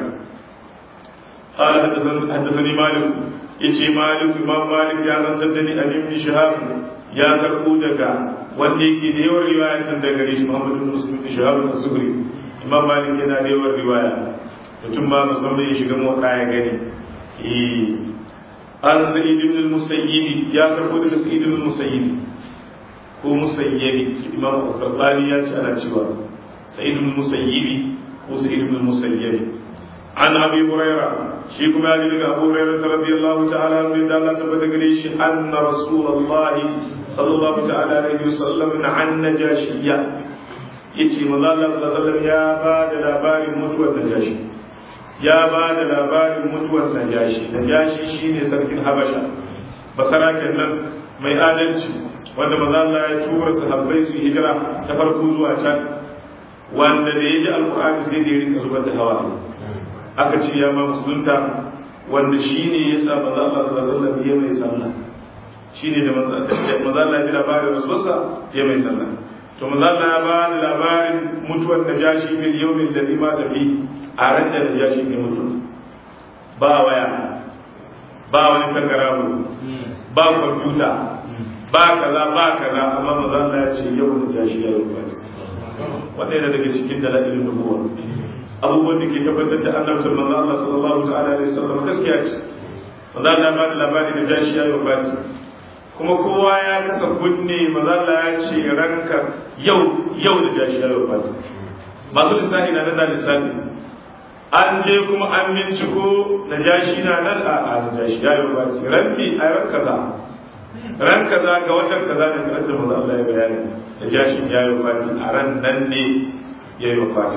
قال حدثني, حدثني مالك يجي مالك إمام مالك يا من تدني أن ابن شهاب يا كربودك wanda yake da yawan riwaya kan daga gare shi Muhammad bin Muslim bin Shahab az-Zuhri Imam Malik yana da yawan riwaya mutum ba musamman ya shiga mota ya gani eh an Sa'id ibn al-Musayyib ya karbo daga Sa'id ibn al-Musayyib ko Musayyib Imam Az-Zarqani ya ce ana cewa Sa'id ibn al-Musayyib ko Sa'id ibn al-Musayyib an Abi Hurairah shi kuma ya daga Abu Hurairah radiyallahu ta'ala anhu da Allah tabbata gare shi anna Rasulullahi sallallahu ta'ala alaihi wasallam an najashiyya yace manzo Allah sallallahu alaihi ya ba da labarin mutuwar najashi ya ba da labarin mutuwar najashi najashi shine sarkin habasha basaraken nan mai adalci wanda manzo Allah ya tura sahabbai su hijira ta farko zuwa can wanda da yaji alqur'ani sai da ya rinka zubar da hawa aka ce ya ma musulunta wanda shine yasa manzo Allah sallallahu alaihi wasallam ya mai sallah shi ne da mazala ji labarin rasuwarsa ya mai sallah to mazala ya ba da labarin mutuwar da jashi min yaumin da zima tafi a ran da jashi ne mutu ba waya ba wani tangaramu ba kwamfuta ba kaza ba kaza amma mazala ya ce yau da jashi ya yi kwasi wanda yana daga cikin dalilin nubuwa abubuwan da ke tabbatar da annabtar manzo Allah sallallahu ta'ala alaihi wasallam gaskiya ce manzo Allah ba da labarin da jashi ya yi kwasi kuma kowa ya kasa kunne mazalla ya ce ranka yau yau da jashi ya wafata masu lissafi na nan da lissafi an je kuma an binciko da jashi na nan a a da jashi ya wafata ranki a ran kaza ran kaza ga watan kaza da kan da maza Allah ya bayani da jashi ya wafata a ran nan ne ya wafata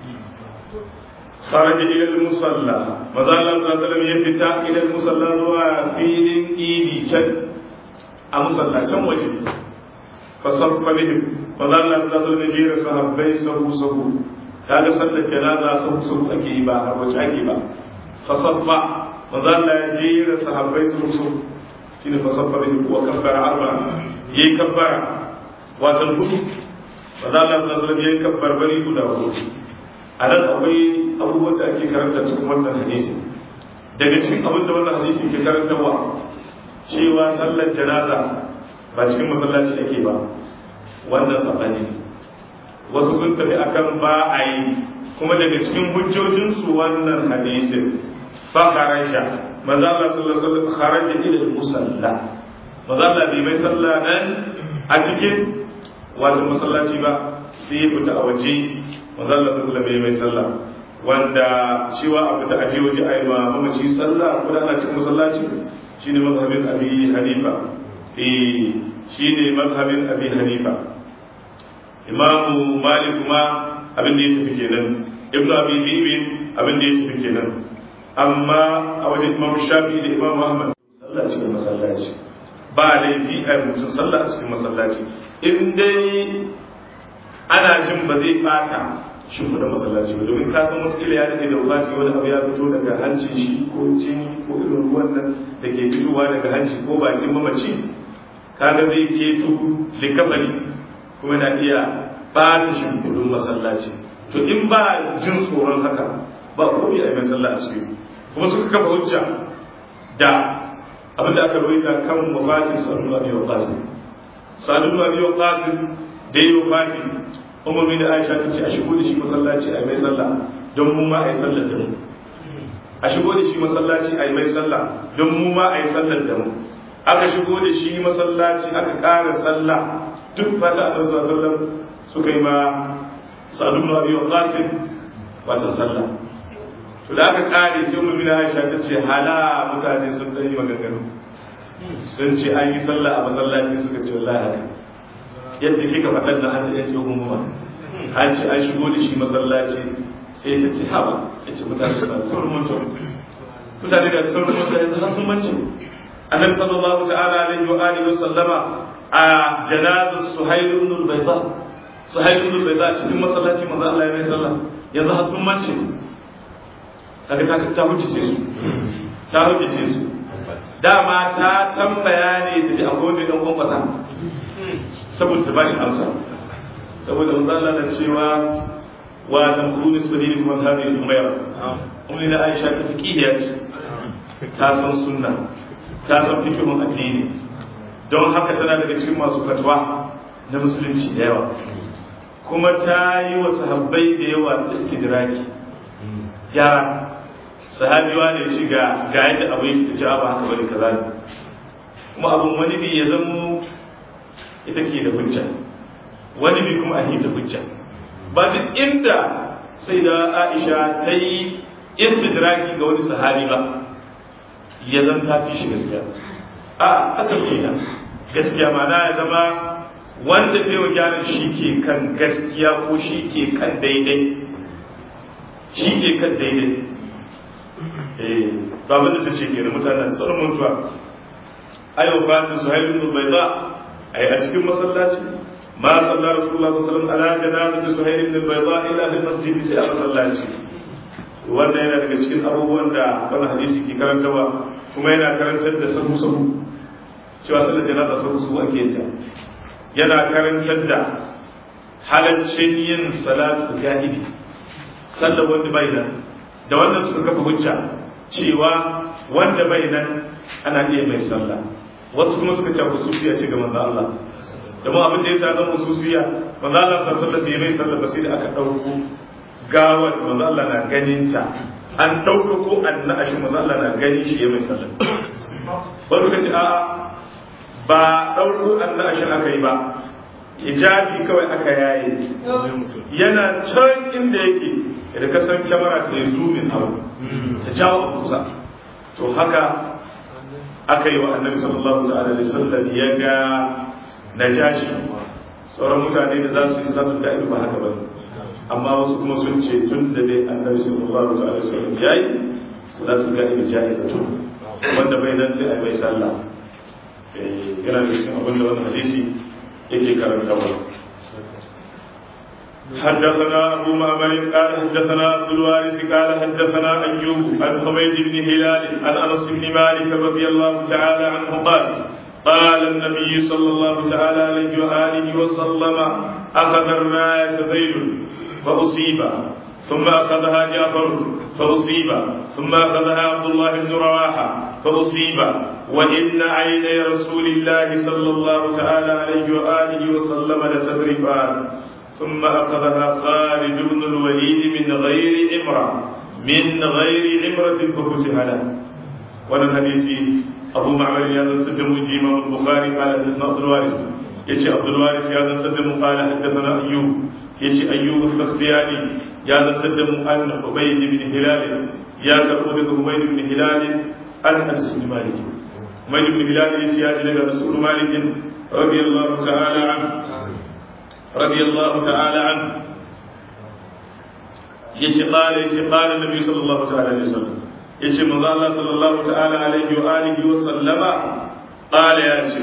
خرج إلى المصلى مازال الله صلى الله عليه وسلم يفتح إلى المصلى وفيل إيدي شد a masallacin waje fasaffa bihim fa za Allah ta zo da jera sahabbai sahu sahu kaga sallar janaza sahu sahu ake yi ba har wace ake ba fasaffa maza Allah ya jera sahabbai sahu sahu shine fasaffa bihim wa kabbara arba yayi kabbara wato hudu maza Allah ta zo da yayi kabbar bari guda hudu a nan akwai abubuwan da ake karanta cikin wannan hadisi daga cikin abin da wannan hadisi ke karantarwa cewa sallar janaza ba cikin masallaci ake ba wannan sabani ne wasu sun tafi akan ba a yi kuma daga cikin hujjojinsu wannan hadisin fa kharaja maza Allah sallallahu alaihi wasallam kharaja ila musalla maza Allah bai mai sallah nan a cikin wato masallaci ba sai ya fita a waje maza Allah sallallahu alaihi wasallam bai mai sallah wanda cewa abu da aje waje ayi ma mamaci sallah ko da ana cikin masallaci shine mazhabin abi hanifa eh shine mazhabin abi hanifa imamu malik kuma abin da ya tafi kenan ibnu abi dhibin abin da ya tafi kenan amma a wajen imam shafi da imam ahmad sallah cikin masallaci ba laifi a mutum sallah cikin masallaci in dai ana jin ba zai bata shi da masallaci ba domin ka san wata ya daɗe da wufati wani abu ya fito daga hancin shi ko jini ko irin ruwan nan da ke fitowa daga hanci ko bakin mamaci kaga zai keto likafani kuma na iya bata shi kudin masallaci to in ba jin tsoron haka ba komai a yi masallaci a cikin kuma suka kafa hujja da abin da aka rawaita kan wafatin sa'adu abi waqasim sa'adu abi waqasim da yi wafati umar bin aisha ta ce a shigo da shi masallaci a yi mai sallah don mu ma a yi sallar da mu a shigo da shi masallaci a yi mai sallah don mu ma a yi sallar da mu aka shigo da shi masallaci aka ƙara sallah duk fata a sallallahu alaihi wasallam suka yi ma sa'adu bin abi waqasim wata sallah to da aka kare sai mu mina Aisha ta ce hala mutane sun dan yi maganganu sun ce an yi sallah a masallaci suka ce wallahi haka yadda kika faɗan da an ce ya ce gumuma an ce an shigo da shi masallaci sai ta ce haba ya ce mutane suna sun rumunta mutane da sun rumunta yanzu har sun mance annabi sallallahu ta'ala alaihi wa alihi wa sallama a janazar suhailu ibn al-bayda suhailu ibn al-bayda cikin masallaci manzo Allah ya mai sallah yanzu har sun mance kaga ta ta hujjace su ta hujjace su dama ta tambaya ne da akwai wanda dan kwankwasa saboda ta bashi amsa saboda manzo Allah na cewa wa tamkuru nisbati kuma hadhihi umayr ummi na Aisha ta fiqhiya ta san sunna ta san fiqhun addini don haka tana daga cikin masu fatwa na musulunci da yawa kuma ta yi wa sahabbai da yawa istidraki yara sahabiwa ne ci ga ga yadda abu yake ta ci ba haka bane kaza ne kuma abun wani bi ya zamo ita ke da hujja wani bi kuma a hita hujja ba duk inda sai da Aisha ta yi istidraki ga wani sahabi ba ya zan ta fi shi gaskiya a aka kenan gaskiya ma na ya zama wanda zai wa gyaran shi ke kan gaskiya ko shi ke kan daidai shi ke kan daidai eh to abin da ta ce kenan mutanen sun mutuwa ayo fatin suhail ibn bayda ai a cikin masallaci ma sallar rasulullah sallallahu alaihi wasallam ala janazati suhail ibn bayda ila fil masjid sai a masallaci wannan yana daga cikin abubuwan da wannan hadisi ke karantawa kuma yana karantar da sahu sahu cewa sallar janaza sahu sahu ake ta yana karantar da halaccin yin salatu gaibi sallar wanda bai nan da wannan suka kafa hujja cewa wanda bai nan ana iya mai sallah wasu kuma suka ce hususiya ce ga manzo Allah da mu abin da ya zama hususiya manzo Allah sallallahu alaihi mai sallah ba sai da aka dauko gawar manzo Allah na ganin ta an dauko ko annashi manzo Allah na gani shi ya mai sallah wasu suka ce a'a ba dauko annashi aka yi ba hijabi kawai aka yaye yana can inda yake da ka san kyamara ta yi zoomin abu ta jawo kusa to haka aka yi wa annabi sallallahu ta'ala alaihi wasallam ya ga najashi sauran mutane da za su yi salatu da ba haka ba amma wasu kuma sun ce tun da dai annabi sallallahu ta'ala alaihi wasallam ya yi salatu da ibi jaizatu wanda bai nan sai a mai sallah yana da cikin abin da wannan hadisi yake karantawa حدثنا أبو معمر قال حدثنا عبد الوارث قال حدثنا أيوب عن حميد بن هلال عن أنس بن مالك رضي الله تعالى عنه قال قال النبي صلى الله تعالى عليه وآله وسلم أخذ الراية ذيل فأصيب ثم أخذها جعفر فأصيب ثم أخذها عبد الله بن رواحة فأصيب وإن عيني رسول الله صلى الله تعالى عليه وآله وسلم لتذرفان ثم أخذها خالد بن الوليد من غير عمرة من غير عمرة ففتح له وانا الحديث أبو معمر يا سلم إمام البخاري قال حدثنا عبد الوارث يجي عبد الوارث يا سلم قال حدثنا أيوب يجي أيوب البختياني يا سلم أن عبيد بن هلال يا كربون عبيد بن هلال أن أنس بن مالك عبيد بن هلال يجي يا رسول مالك رضي الله تعالى عنه رضي الله تعالى عنه يشي قال يشي قال النبي صلى الله تعالى عليه وسلم yace manzo Allah sallallahu ta'ala alaihi wa alihi wa sallama qala ya ce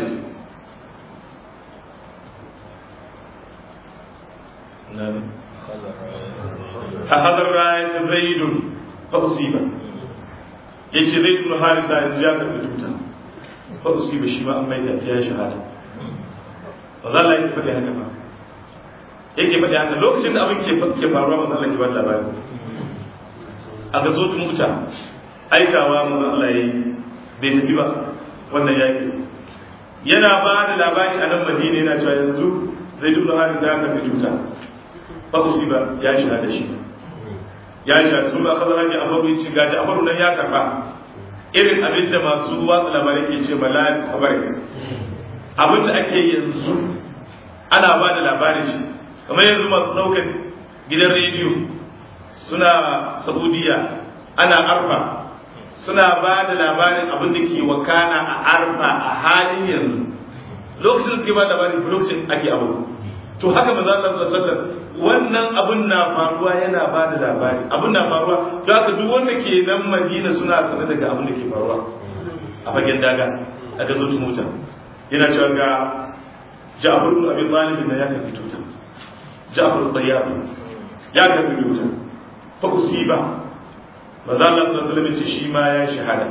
أخذ الراية زيد فأصيب yace zai ibn harisa yanzu ya karɓi tuta fa usiba shi ma an mai zafiya shahada ba za Allah ya faɗi haka ba yake faɗi haka lokacin da abin ke faruwa manzo Allah ke ba labari a ga zotun wuta aikawa manzo Allah yayi bai tafi ba wannan yaki yana ba da labari a nan Madina yana cewa yanzu zai ibn harisa ya karɓi tuta fa usiba ya shahada shi ya sha su ba kaza hanyar abaru ci gaji abaru nan ya karba irin abin da masu watsa labarai ke ce bala kabarin abin da ake yanzu ana ba da labarin shi kamar yanzu masu ɗaukar gidan rediyo suna saudiya ana arfa suna ba da labarin abin da ke wakana a arfa a halin yanzu lokacin suke ba labarin lokacin ake abu to haka maza Allah sallallahu alaihi wasallam wannan abun na faruwa yana ba da labari abun na faruwa da haka duk wanda ke nan madina suna sane daga abin da ke faruwa a fagen daga a ga zuci mota yana cewa ga ja'far ibn abi talib na ya karbi tuta ja'far tayyib ya karbi tuta fa usiba maza Allah sallallahu alaihi wasallam shi ma ya shahada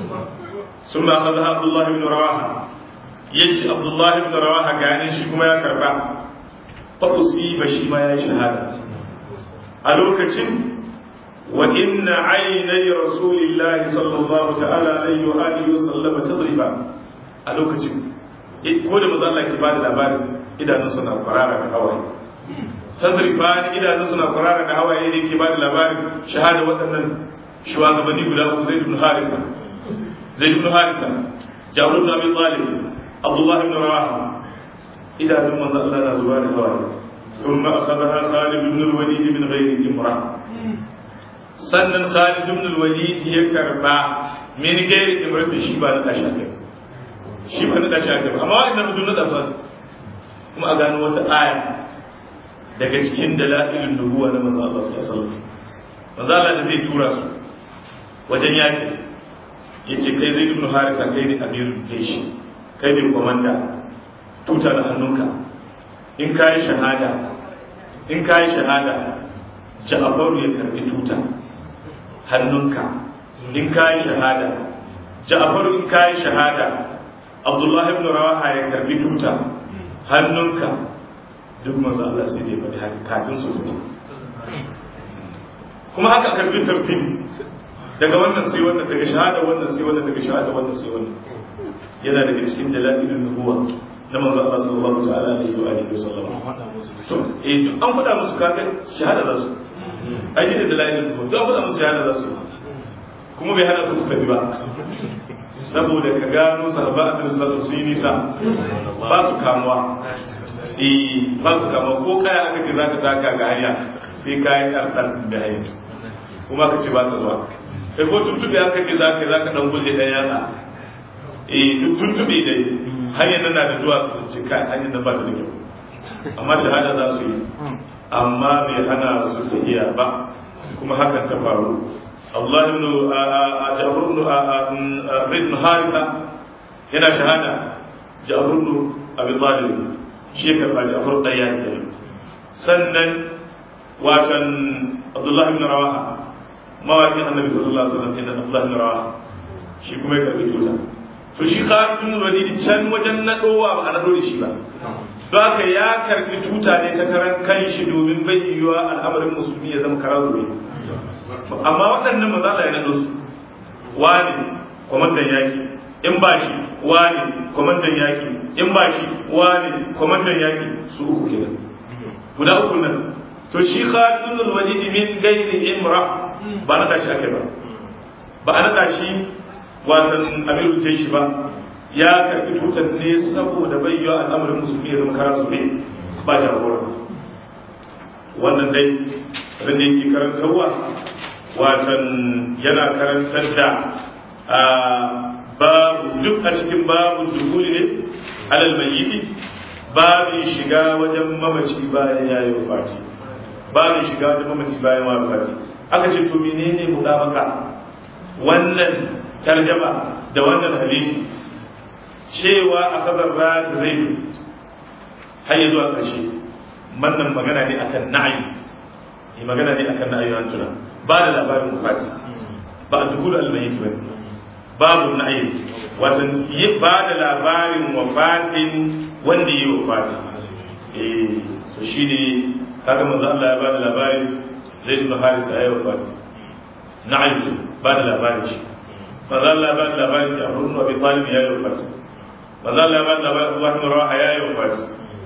ثم أخذها عبد الله بن رواحة يجي عبد الله بن رواحة قال shi kuma ya karba فأصيب شي ما شهادة ألوكتين وإن عيني رسول الله صلى الله تعالى عليه وآله وسلم تضربا ألوكتين ko da maza Allah ke ba da labarin idanun suna kwarara da hawaye tazrifa idanun suna kwarara da hawaye ne ke ba da labarin shahada waɗannan shugabanni guda uku zai ibn harisa zai ibn harisa jabir ibn abi talib abdullah ibn rawaha idanun manzo Allah na zuwa da hawaye ثم أخذها خالد بن الوليد من غير امرأة sannan Khalid ibn al-Walid ya karba min gairi imrati shi ba na tashi aka shi ba na tashi aka amma wannan mutum na tashi kuma a gano wata aya daga cikin dalailun nubuwa na manzo Allah sallallahu alaihi wasallam manzo Allah da zai tura su wajen yaki yace kai zai ibn Harisa kai ne amirul jaysh kai ne komanda tuta da hannunka in ka yi shahada in ka yi shahada ja'afaru ya karbi tuta hannunka in ka yi shahada ja'afaru in ka yi shahada abdullahi ibn rawaha ya karbi tuta hannunka duk manzo Allah sai dai faɗi haka kafin su tafi kuma haka karbi tartib daga wannan sai wannan daga shahada wannan sai wannan daga shahada wannan sai wannan yana daga cikin dalailin nubuwa na manzo Allah sallallahu ta'ala alaihi wa alihi wasallam to eh duk an faɗa musu kaga shahada za su ai da dalailin nubuwa duk an faɗa musu shahada za su kuma bai hana su tafi ba saboda ka gano sahaba annabi sallallahu alaihi wasallam su yi nisa ba su kamuwa eh ba su kamuwa ko kaya aka ce zaka taka ga hanya sai kayan ɗarɗar da hanya kuma ka ce ba ta zuwa kai ko tuntuɓe aka ce zaka zaka dan gulle ɗan yatsa eh duk tuntuɓe dai hanyar nan na da zuwa su ce kai hanyar nan ba ta da kyau amma shahada za su yi amma bai hana su tafiya ba kuma hakan ta faru Allah ibn Jabir ibn Zaid ibn Haritha yana shahada Jabir ibn Abi Talib shi ka fa Jabir daya ne sannan watan Abdullah ibn Rawaha mawaƙin Annabi sallallahu alaihi wasallam inda Abdullah ibn Rawaha shi kuma ya karbi tuta to shi Khalid ibn Walid can wajen nadowa ba a nado da shi ba don haka ya karbi tuta ne ta karan kan shi domin bai yiwuwa al'amarin musulmi ya zama karazu amma waɗannan maza da ya naɗo su wani kwamandan yaki in ba shi wani kwamandan yaki in ba shi wani kwamandan yaki su uku kenan guda uku nan to shi khalidun walid min gairi imra ba na tashi ake ba ba a naɗa shi wasan amiru ce shi ba ya karɓi tutar ne saboda bayyana al'amarin musulmi ya zama kara su ne ba jagora wannan dai abin da yake karantarwa watan yana karantar da babu duk a cikin babu dukuli ne alal mayyiti babin shiga wajen mamaci bayan ya yi wafati babin shiga wajen mamaci bayan ya wafati aka ce to menene mudabaka wannan tarjama da wannan hadisi cewa a kazar da zai har zuwa ƙarshe wannan magana ne akan na'ayi ne magana ne akan na'ayi an tuna ba da labarin wafati ba a dukul almayit ba babu na'ayi watan ba da labarin wafatin wanda yi wafati eh to shine kaga manzo Allah ya ba da labarin Zaid ibn Haris ayi wafati na'ayi ba da labarin shi manzo Allah ya ba da labarin Ja'far ibn Abi Talib ya yi wafati manzo Allah ya ba da labarin Abdullah ibn Rawaha ya yi wafati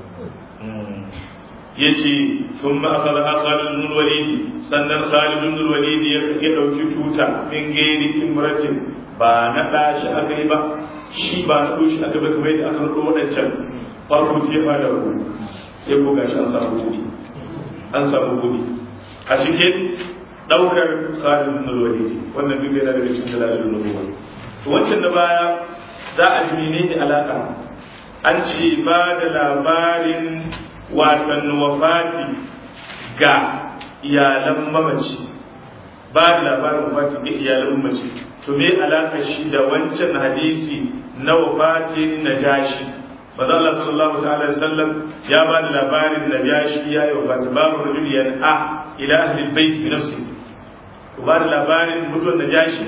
yace thumma akhadha Khalid ibn Walid sannan Khalid ibn Walid ya dauki tuta min gairi imratin ba na dashi aka yi ba shi ba na doshi aka ba kamar yadda aka rubo wadancan farko ce ba da ku sai ko gashi an samu kudi an samu kudi a cikin daukar Khalid ibn Walid wannan duk yana daga cikin dalalin nubuwa to wancan da baya za a ji menene alaka an ce ba da labarin watan wafati ga iyalan mamaci ba da labarin wafati ga iyalan mamaci to me alaka shi da wancan hadisi na wafatin najashi maza Allah sallallahu ta'ala alaihi wasallam ya ba da labarin najashi ya yi wafati babu rajul yan'a ila ahli albayt bi nafsi ku ba da labarin mutuwar najashi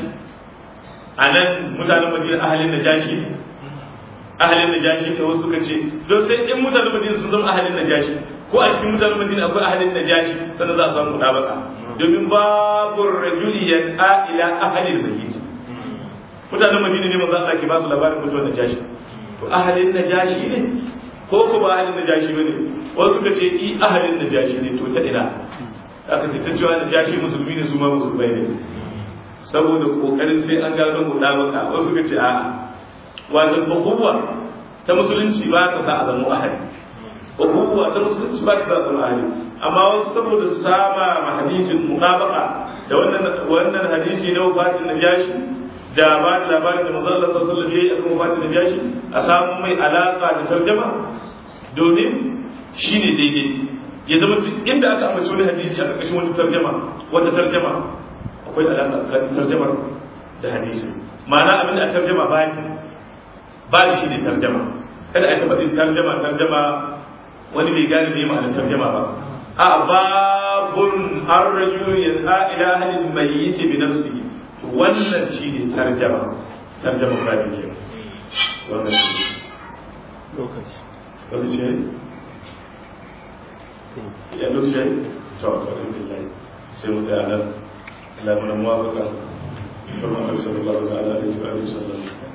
anan mutanen madina ahalin najashi ahalin najashi da wasu suka ce don sai in mutanen madina sun zama ahalin najashi ko a cikin mutanen madina akwai ahalin najashi sannan za a samu mutabaka domin babu rajuli yan'a ila ahalin mayyit mutanen madina ne manzo Allah ke ba su labarin mutuwar najashi to ahalin najashi ne ko ko ba ahalin najashi bane wasu suka ce i ahalin najashi ne to ta ina aka ce ta cewa najashi musulmi ne su ma musulmai ne saboda kokarin sai an gano mutabaka wasu suka ce a'a wato ukuwa ta musulunci ba ta sa a zama ahadi ukuwa ta musulunci ba ta sa a zama ahadi amma wasu saboda sama ma hadisin muqabaqa da wannan wannan hadisi na wafatin najashi da ba da labarin da manzo Allah sallallahu alaihi wasallam yayi akan wafatin najashi a samu mai alaka da tarjuma domin shine daidai ya zama duk inda aka ambaci wani hadisi a ƙarƙashin wata tarjuma wata tarjuma akwai alaka tsakanin tarjumar da hadisi ma'ana abin da a tarjuma ba babu shi ne tarjama kada a taɓa tarjama tarjama wani bai gane ne ma'anar tarjama ba a babun an raju ya ila halin mayyit bi nafsi wannan shi ne tarjama tarjama ba da ke wannan shi lokaci lokaci ya lokaci to alhamdulillah sai mu da nan Allah mana muwafaka kuma sallallahu alaihi wa sallam